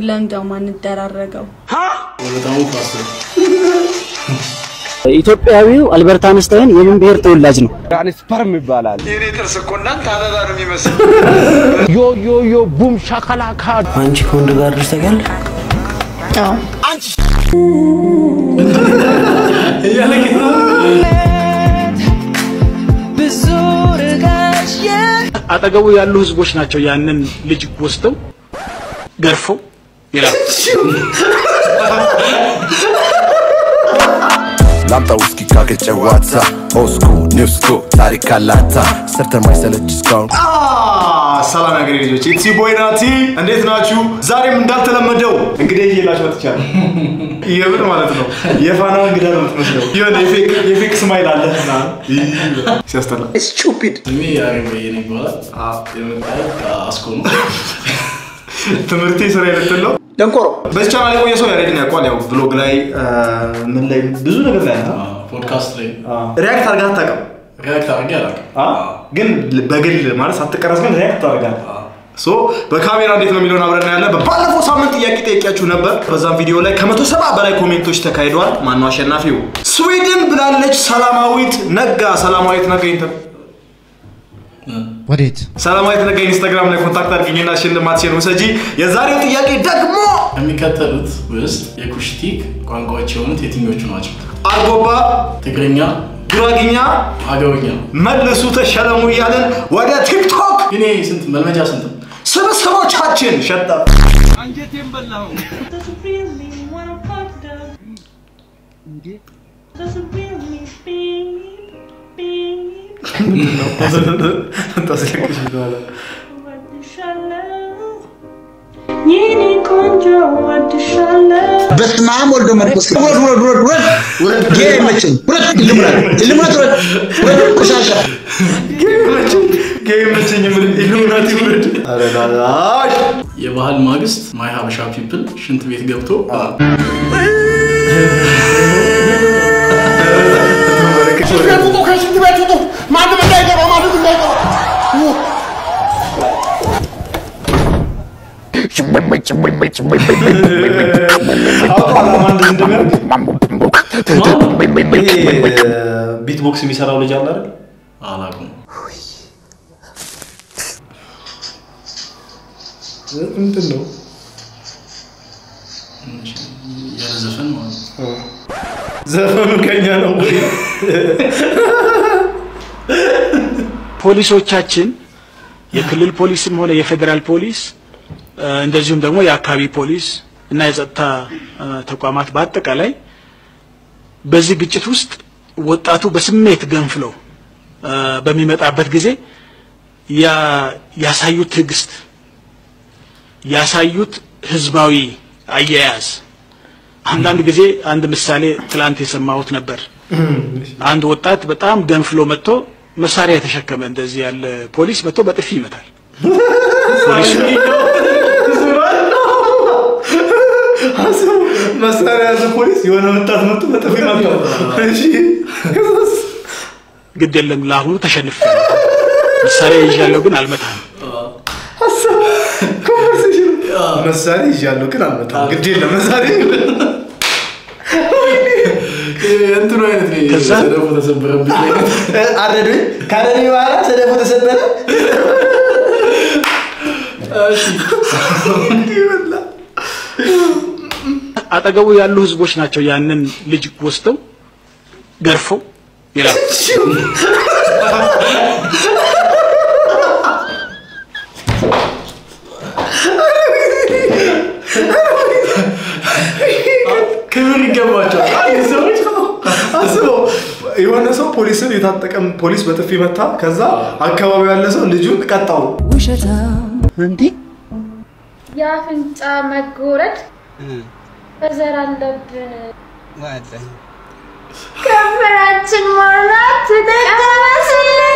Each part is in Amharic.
ለምደው ማንደራረገው በጣም ፋስት ኢትዮጵያዊው አልበርት አንስታይን የምን ብሔር ተወላጅ ነው? ስፐርም ይባላል። የኔ ጥርስ እኮ እናንተ አበባ ነው የሚመስል። ዮ ዮ ዮ ቡም ሻካላካ አንቺ ከወንድ ጋር ድረስ ታውቂያለሽ? አጠገቡ ያሉ ህዝቦች ናቸው ያንን ልጅ ወስደው ገርፈው ይላል። ላምጣ ውስኪ ካገጨ ዋታ ኦስኩ ኒውስኩ ታሪክ ካላታ ሰርተን ማይሰለች እስካሁን ሰላም ያገሬ ልጆች ኢትሲ ቦይ ናቲ እንዴት ናችሁ? ዛሬም እንዳልተለመደው እንግዲህ እየላችሁ መጥቻለሁ። የምር ማለት ነው የፋና እንግዳ ነው የምትመስለው። የሆነ የፌክ የፌክ ስማይል አለ ምናምን። ሲያስጠላ ስቱፒድ ስሜ ያሬድ በየነ ይባላል። የመጣሁት ከአስኮ ነው። ትምህርቴ ስራ የልትል ነው። ደንቆሮ በዚህ ቻናል የቆየ ሰው ያሬድን ያውቋል። ያው ብሎግ ላይ ምን ላይ ብዙ ነገር ላይ ነው። ፖድካስት ላይ ሪያክት አድርገህ አታውቅም? ሪያክት አድርጌ አላውቅም። ግን በግል ማለት ሳትቀረጽ ግን ሪያክት ታደርጋለህ። ሶ በካሜራ እንዴት ነው የሚለውን አብረን እናያለን። ባለፈው ሳምንት ጥያቄ ጠይቂያችሁ ነበር። በዛም ቪዲዮ ላይ ከመቶ ሰባ በላይ ኮሜንቶች ተካሂደዋል። ማነው አሸናፊው? ስዊድን ብላለች ሰላማዊት ነጋ። ሰላማዊት ነጋ ኢንተር ወዴት? ሰላማዊት ነጋ ኢንስታግራም ላይ ኮንታክት አድርጊኝና ሽልማትሽን ውሰጂ። የዛሬው ጥያቄ ደግሞ ከሚከተሉት ውስጥ የኩሽቲክ ቋንቋዎች የሆኑት የትኞቹ ናቸው? አርጎባ፣ ትግርኛ፣ ጉራግኛ አገውኛ። መልሱ ተሸለሙ እያለን ወደ ቲክቶክ ግን ይሄ ስንት መልመጃ ስንት ነው? ስብስቦቻችን ሸጠ ታስለቅሽ ይባላል። በስመ አብ ወልዶ መንፈስ ቅዱስ ውረድ ውረድ ውረድ ውረድ ውረድ ጌ አይመቸኝ ውረድ ልምረድ ልምረድ ውረድ ውረድ ቆሻሻ ጌም መቸኝ ምን ኢሉሚናቲ ውረድ ኧረ ላሽ የባህል ማግስት ማይ ሀበሻ ፒፕል ሽንት ቤት ገብቶ ቢትቦክስ የሚሰራው ልጅ አለ አይደል? አላውቅም። ምንድን ነው? ያለ ዘፈን ማለት ነው። ዘፈኑ ከኛ ነው ወይ? ፖሊሶቻችን የክልል ፖሊስም ሆነ የፌዴራል ፖሊስ እ፣ እንደዚሁም ደግሞ የአካባቢ ፖሊስ እና የጸጥታ እ፣ ተቋማት በአጠቃላይ በዚህ ግጭት ውስጥ ወጣቱ በስሜት ገንፍሎ እ፣ በሚመጣበት ጊዜ ያ- ያሳዩት ትዕግስት ያሳዩት ህዝባዊ አያያዝ አንዳንድ ጊዜ አንድ ምሳሌ ትላንት የሰማሁት ነበር። አንድ ወጣት በጣም ገንፍሎ መጥቶ መሳሪያ የተሸከመ እንደዚህ ያለ ፖሊስ መጥቶ በጥፊ ይመታል። ፖሊሱ መሳሪያ ያዘ ፖሊስ የሆነ ወጣት መጥቶ በጥፊ መታው። እሺ ከዛስ? ግድ የለም ለአሁኑ ተሸንፍ መሳሪያ ይዣለሁ ግን አልመታም። ኮንቨርሴሽን መሳሪያ ይዣለሁ ግን አልመጣም። ግድ የለም መሳሪያ እንትኑ አይነት ነው ከዛ? ሰደፉ ተሰበረብኝ አይነት አረዱኝ ካረዱኝ በኋላ ሰደፉ ተሰበረ። አጠገቡ ያሉ ህዝቦች ናቸው ያንን ልጅ ወስደው ገርፈው ይላል። ክብር ይገባቸዋል። አንድ ሰዎች አስበው የሆነ ሰው ፖሊስን የታጠቀም ፖሊስ በጥፊ መታ። ከዛ አካባቢው ያለ ሰው ልጁን ቀጣው። እንዲህ የአፍንጫ መጎረድ በዘር አለብን ከንፈራችን ሞላት ተደገመስልን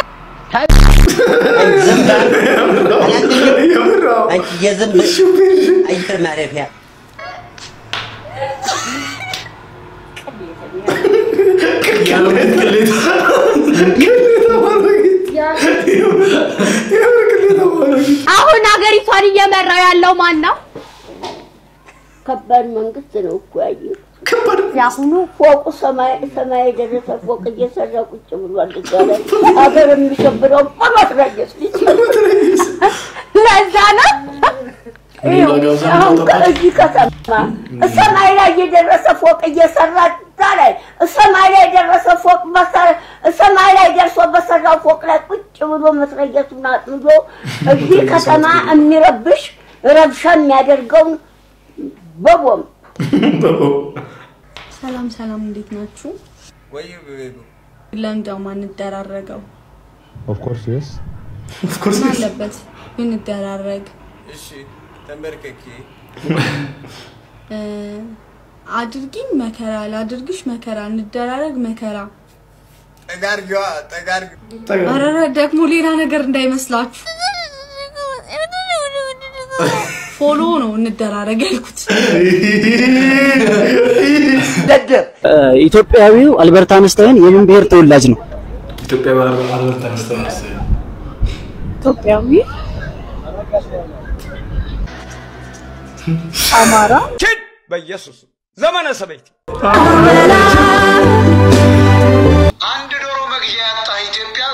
የምራው የዝንብ አየር ማረፊያ ያለበት ቅሌት አሁን ሀገሪቷን እየመራው ያለው ማን ነው? ከባድ መንግስት ነው እኮ ያየው። የአሁኑ ፎቁ ሰማይ ሰማይ የደረሰ ፎቅ እየሰራ ቁጭ ብሏል። እዛ ላይ ሀገር የሚሸብረው በመትረየስ ልጅ ለዛ ነው ይኸው አሁን ከዚህ ከተማ ሰማይ ላይ የደረሰ ፎቅ እየሰራ እዛ ላይ ሰማይ ላይ የደረሰ ፎቅ በሰ- ሰማይ ላይ ደርሶ በሰራው ፎቅ ላይ ቁጭ ብሎ መትረየሱን አጥምዶ እዚህ ከተማ የሚረብሽ ረብሻ የሚያደርገውን በቦምብ ሰላም ሰላም፣ እንዴት ናችሁ? ለምንድነው ማንደራረገው? ኦፍ ኮርስ የስ ምን አለበት ብንደራረግ? እ፣ አድርጊኝ መከራ፣ ላድርግሽ መከራ፣ እንደራረግ መከራ። ኧረ ደግሞ ሌላ ነገር እንዳይመስላችሁ። ፎሎ ነው እንደራረግ ያልኩት። ኢትዮጵያዊው አልበርት አንስታይን የምን ብሔር ተወላጅ ነው? ኢትዮጵያ አልበርት አንስታይን መሰለኝ። ኢትዮጵያዊ አማራ በኢየሱስ ዘመነ ሰበይት አንድ ዶሮ መግዣ ያጣ ኢትዮጵያዊ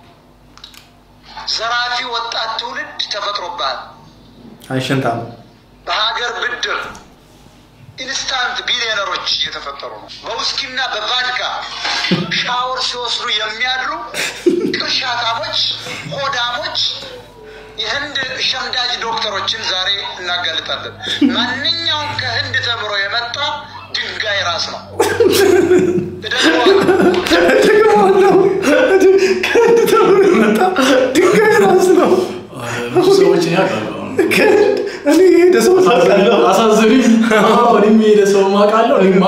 ዘራፊ ወጣት ትውልድ ተፈጥሮብሃል። አይሸንታም። በሀገር ብድር ኢንስታንት ቢሊዮነሮች እየተፈጠሩ ነው። በውስኪና በቫድካ ሻወር ሲወስዱ የሚያድሩ ቅርሻታሞች፣ ሆዳሞች፣ የህንድ ሸምዳጅ ዶክተሮችን ዛሬ እናጋልጣለን። ማንኛውም ከህንድ ተምሮ የመጣ ድንጋይ ራስ ነው። ከህንድ ተምሮ የመጣ ድንጋይ ራስ ነው። ብዙ ሰዎችን ያውቃሉ። ከህንድ እኔ የሄደ ሰው ታውቃለህ? አሳዝኑኝ። አዎ፣ እኔም የሄደ ሰው ማውቃለሁ። እኔማ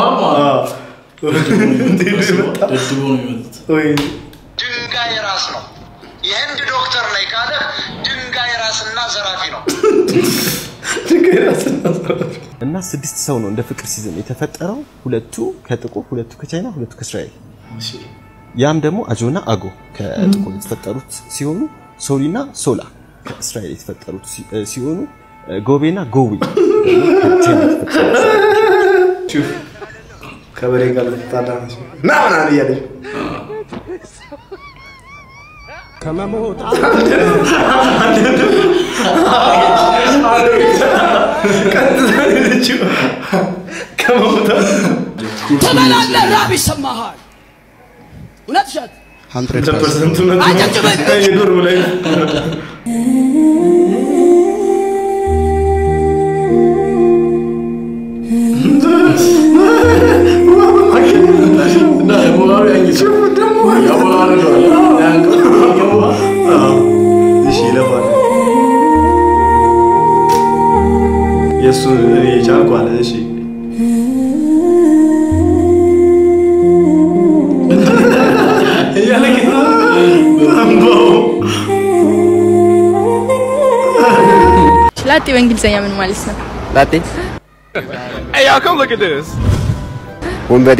እንዴት ነው የመጣ? ደድቦ ነው የመጡት። ወይ ድንጋይ ራስ ነው። የህንድ ዶክተር ነኝ ካለ ድንጋይ ራስና ዘራፊ ነው። ድንጋይ ራስ እና ዘራፊ እና ስድስት ሰው ነው እንደ ፍቅር ሲዝም የተፈጠረው። ሁለቱ ከጥቁር፣ ሁለቱ ከቻይና፣ ሁለቱ ከእስራኤል። ያም ደግሞ አጆና አጎ ከጥቁር የተፈጠሩት ሲሆኑ ሶሊና ሶላ ከእስራኤል የተፈጠሩት ሲ- እ ሲሆኑ እ ጎቤና ጎዊ ደግሞ ከቻይና የተፈጠሩት ሹፍ ከበሬ ጋር ልትጣላ ነው ና ምናምን እያለች ከመሞት ቀጥታ ሄደችው ከመሞታት ትበላለህ፣ ራብ ይሰማሃል። እውነት ውሸት? ሀንድረድ ፐርሰንት እውነት ነው። አጨብጭበን። የዶርም ላይ እና ለሞራሉ ያኝችው ያወራርደዋል። ያንቀው እሺ ይለፋል። የእሱ እኔ ቻልኩ አለ። እሺ እያለቅ አንባው ላጤ በእንግሊዝኛ ምን ማለት ነው? ላጤ Hey, y'all, come look at this. ወንበዴ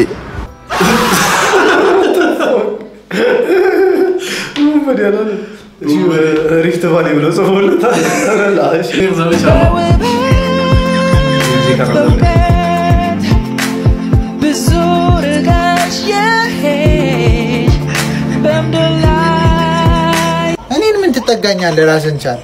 ወዲያለ እሺ ሪፍት ቫሊ ብሎ ጽፎለታል። ኧረ ላሽ ዘመቻ ነው። እዚህ ቀረበ። ብዙ ርቀሽ የሄድሽ በምድር ላይ እኔን ምን ትጠጋኛለህ? ራስን ቻል።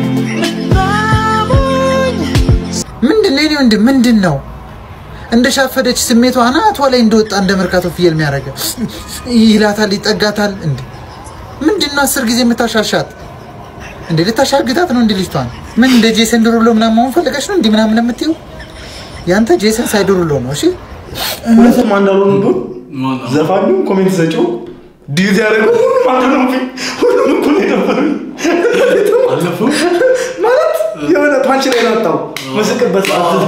ምንድን ነው የኔ ወንድም? ምንድን ነው እንደሻፈደች ስሜቷ አናቷ ላይ እንደወጣ እንደ መርካቶ ፍየል የሚያደርገ ይላታል፣ ይጠጋታል። እንዴ ምንድን ነው አስር ጊዜ የምታሻሻት? እንዴ ልታሻግታት ነው እንዲ ልጅቷን? ምን እንደ ጄሰን ዱሩሎ ምናምን መሆን ፈልገሽ ነው እንዲህ ምናምን የምትይው? ያንተ ጄሰን ሳይዱሩሎ ነው። እሺ ሁለቱም አንድ አልሆኑም ብሎ ዘፋኙ ኮሜንት ሰጪው ዲዩት ያደረገው ሁሉም አንድ ነው። ሁሉም እኩል ነው የነበሩኝ። አለፉ ማለት የሆነ ፓንች ላይ ናጣው መስቅበት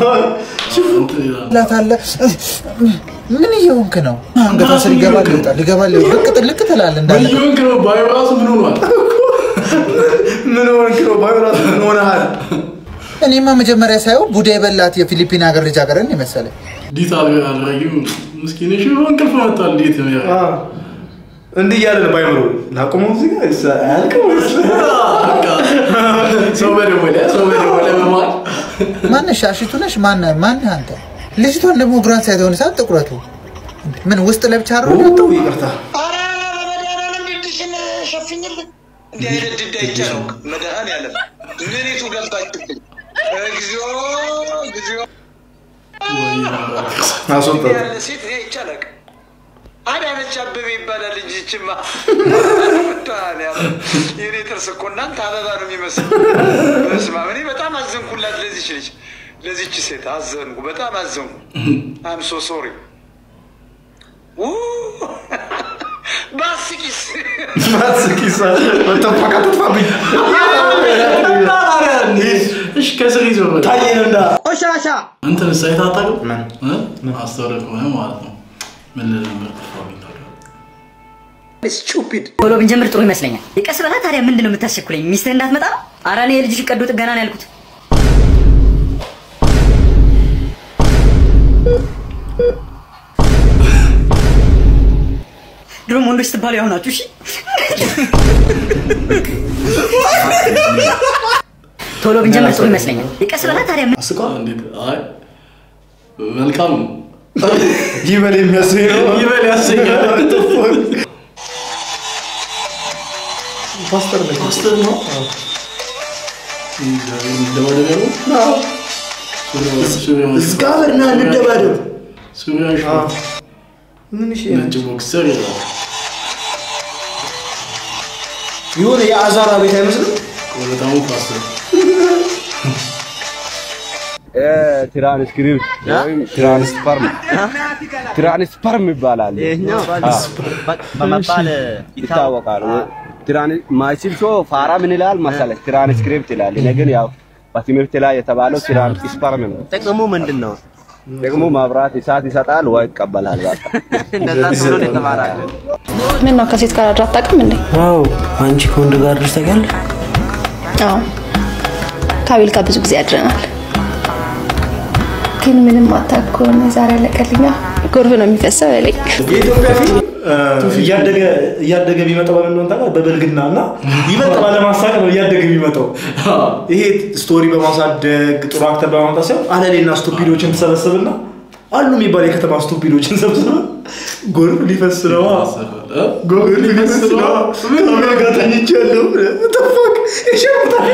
ላታለ ምን እየሆንክ ነው? አንገቷ ስር ይገባል ይወጣል፣ ይገባል ይወጣል። ልቅ ጥልቅ ትላለህ እንዳለ እየሆንክ ነው። ባዩ ራሱ ምን ሆኗል? ምን ሆንክ ነው? ባዩ ራሱ ምን ሆነሃል? እኔማ መጀመሪያ ሳየው ቡዳ የበላት የፊሊፒን ሀገር ልጃገረድ ነው የመሰለኝ። ዲት አድራጊው ምስኪን እሺ፣ እንቅልፍ መጥቷል። እንዴት ነው ያ? እንዲህ እያለ ነው ባይምሮ ላቁመው እዚህ ጋር እሳ- አያልቅም ወይስ? ሰው በደወለ ሰው በደወለ በመሀል ማነሽ? ሻሽቱ ነሽ? ማነ ማነህ አንተ? ልጅቷን ደግሞ እግሯን ሳይት ሆነ ሰዓት ጥቁረቱ ምን ውስጥ ለብቻ አሮ ይቅርታ ሸፍኝልን እንዲህ አይነት ድዳ ይቻለው መድኃኔዓለም ምኒቱ ገባችብኝ። እግዚኦ እግዚኦ አስወጣት። ያለ ሴት እኔ አይቻለቅ አዳነች አበቤ ይባላል እንጂ ይችማ መድኃኔዓለም የኔ ጥርስ እኮ እናንተ አበባ ነው የሚመስል። በስመ አብ እኔ በጣም አዘንኩላት ለዚች ልጅ ለዚች ሴት አዘንኩ፣ በጣም አዘንኩ። አም ሶ ሶሪ ባስቂስ ማስኪሳ በተፋቃ ተፋብኝ እሺ ከስር ይዞ ታየንና ቆሻሻ እንትን ሳይት አታውቅም? አስተውለህ ከሆነ ማለት ነው። ምን ልል ነበር ጠፋብኝ ታዲያ። ስቱፒድ ቶሎ ብንጀምር ጥሩ ይመስለኛል። የቀስ በላ ታዲያ ምንድን ነው የምታስቸኩለኝ? ሚስትህ እንዳትመጣ ነው? ኧረ እኔ የልጅሽ ቀዶ ጥገና ነው ያልኩት። ድሮም ወንዶች ስትባሉ ያው ናችሁ። እሺ ቶሎ ብንጀምር ጥሩ ይመስለኛል። የቀስ በላ ታዲያ ምን እንዴት? አይ መልካም ነው። ይበል የሚያሰኝ ነው። ይበል ያሰኛል። ፓስተር ነው። ፓስተር ነው። እንደባደበ ነው። እስካብርና እንደባደብ ሱሪያን ሾርት ምን እሺ ነጭ ቦክሰር ይላል። የሆነ የአዛራ ቤት አይመስልም? በጣም ፓስተር ትራንስክሪፕት ወይም ትራንስፈርም ትራንስፈርም ይባላል። ይሄኛው አዎ። በመባል ይታወቃል። ትራን- ማይችል ሰው ፋራ ምን ይላል መሰለህ? ትራንስክሪፕት ይላል። እኔ ግን ያው በትምህርት ላይ የተባለው ትራንስፈርም ነው። ጥቅሙ ምንድን ነው? ደግሞ መብራት እሳት ይሰጣል ወይ ይቀበላል። በቃ እንደዛ ተብሎ ነው የተማራለን። ምን ነው ከሴት ጋር አድራ አታውቅም እንዴ? አዎ አንቺ ከወንድ ጋር አድረሽ ታውቂያለሽ? አዎ ከአቤል ጋር ብዙ ጊዜ አድረናል። ግን ምንም አታኮን ዛሬ አለቀልኛ። ጎርፍ ነው የሚፈሰው ያለኝ የኢትዮጵያ ፊልም እያደገ እያደገ ቢመጣው በምን እንደሆነ ታውቃለህ? በብልግና እና ይበልጥ ባለማሳቅ ነው እያደገ የሚመጣው። ይሄ ስቶሪ በማሳደግ ጥሩ አክተር በማምጣት ሳይሆን አለሌና ስቱፒዶችን ትሰበስብና አሉ የሚባል የከተማ ስቱፒዶችን ሰብስበ ጎርፍ ሊፈስ ነው ጎርፍ ሊፈስ ነው ከአሜሪካ ጋር ተኝቻለሁ ተፋቅ ይሸምታል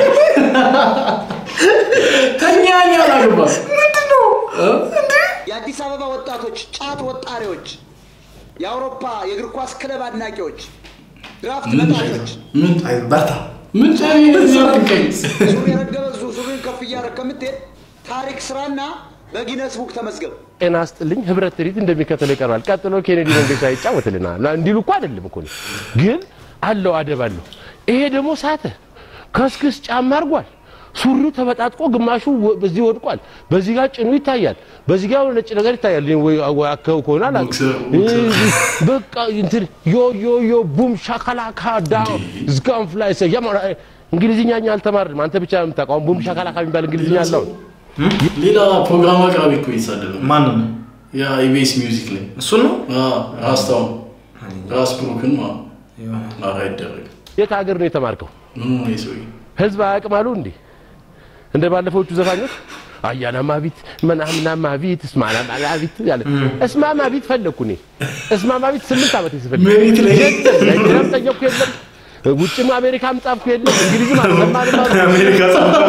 ተኛኛ አላገባ ምንድን ነው የአዲስ አበባ ወጣቶች ጫት ወጣሪዎች፣ የአውሮፓ የእግር ኳስ ክለብ አድናቂዎች፣ ድራፍት መጣጮች ምን በርታ ምን ጫሪ ያልከኝ ሱሪ የረገበ ዙ- ሱሪን ከፍ እያደረግ ከምትሄድ ታሪክ ስራና በጊነስ ቡክ ተመዝገብ። ጤና ስጥልኝ ህብረት ትርኢት እንደሚከተለው ይቀርባል። ቀጥሎ ኬኔዲ መንገሻ ይጫወትልናል። እንዲሉ እኮ አይደለም እኮ ነው፣ ግን አለው አደብ አለው። ይሄ ደግሞ ሳተ፣ ከስክስ ጫማ አድርጓል። ሱሪው ተበጣጥቆ ግማሹ ወ- በዚህ ወድቋል። በዚህ ጋር ጭኑ ይታያል። በዚህ ጋር ነጭ ነገር ይታያል። እኔ ወይ ወይ አከው ከሆነ አላውቅም። በቃ እንትን ዮ ዮ ዮ ቡም ሻካላካ ዳ ዝጋም ፍላይ ሰ ያማ እንግሊዝኛ እኛ አልተማርንም። አንተ ብቻ ነው የምታውቀው። ቡም ሻካላካ የሚባል እንግሊዝኛ አለው። ሌላ ፕሮግራም አቅራቢ እኮ እየተሳደበ ነው። ማን ነው? ያ ኢቢኤስ ሚውዚክ ላይ እሱን ነው ራስታውን ራስ ብሩክን ማ ኧረ አይደረግም። የት ሀገር ነው የተማርከው? ምን ሆነ ሰውዬ? ህዝብ አያውቅም አሉ እንዴ? እንደ ባለፈዎቹ ዘፋኞች አያናማ ቢት ምናምናማ ቢት እስማናማ ቢት ያለ እስማማ ቢት ፈለግኩ እኔ እስማማ ቢት ስምንት ዓመት ስፈልግ መሬት ላይ የለም ናይጄሪያም ጠየቅኩ የለም ውጭም አሜሪካም ጻፍኩ የለም እንግሊዝም አልሰማንም አሉ። አሜሪካ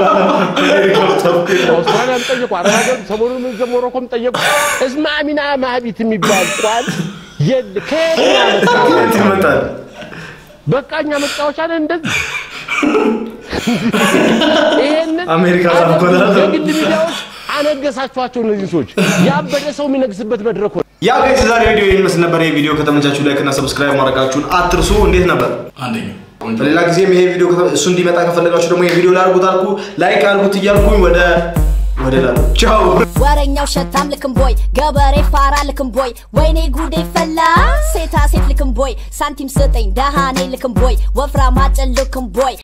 አውስትራሊያም ጠየቁ አረብ ሀገር ሰሞኑን እዛ ሞሮኮም ጠየቁ እስማሚና ማቢት የሚባል ቋል የለ ከየት ከየት ይመጣል? በቃ እኛ መጫወቻ ነን እንደዚህ ይሄንን አሜሪካ ጻፍኩ የግል ሚዲያዎች አነገሳችኋቸው እነዚህ ሰዎች ያበደ ሰው የሚነግስበት መድረክ ሆነ ያ ጋይስ ዛሬ ቪዲዮ ይህን ይመስል ነበር። ይህ ቪዲዮ ከተመቻችሁ ላይክ እና ሰብስክራይብ ማድረጋችሁን አትርሱ። እንዴት ነበር? አንደኛ በሌላ ጊዜም ይሄ ቪዲዮ ከተ- እሱ እንዲመጣ ከፈለጋችሁ ደግሞ ይሄ ቪዲዮ ላርጉት አልኩ ላይክ አልጉት እያልኩኝ ወደ ወደ ላሉ ቻው ወረኛው ሸታም ልክም ቦይ ገበሬ ፋራ ልክም ቦይ ወይኔ ጉዴ ፈላ ሴታ ሴት ልክም ቦይ ሳንቲም ስጠኝ ደሃኔ ልክም ቦይ ወፍራም አጭን ልክም ቦይ